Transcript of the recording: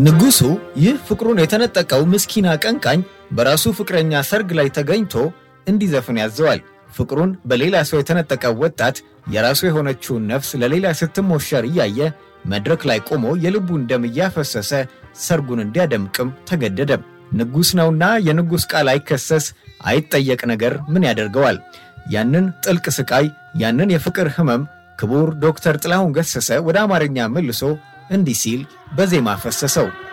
ንጉሡ ይህ ፍቅሩን የተነጠቀው ምስኪን አቀንቃኝ በራሱ ፍቅረኛ ሰርግ ላይ ተገኝቶ እንዲዘፍን ያዘዋል። ፍቅሩን በሌላ ሰው የተነጠቀው ወጣት የራሱ የሆነችውን ነፍስ ለሌላ ስትሞሸር እያየ መድረክ ላይ ቆሞ የልቡን ደም እያፈሰሰ ሰርጉን እንዲያደምቅም ተገደደ። ንጉሥ ነውና የንጉሥ ቃል አይከሰስ አይጠየቅ ነገር ምን ያደርገዋል? ያንን ጥልቅ ስቃይ፣ ያንን የፍቅር ህመም ክቡር ዶክተር ጥላሁን ገሰሰ ወደ አማርኛ መልሶ እንዲህ ሲል በዜማ ፈሰሰው።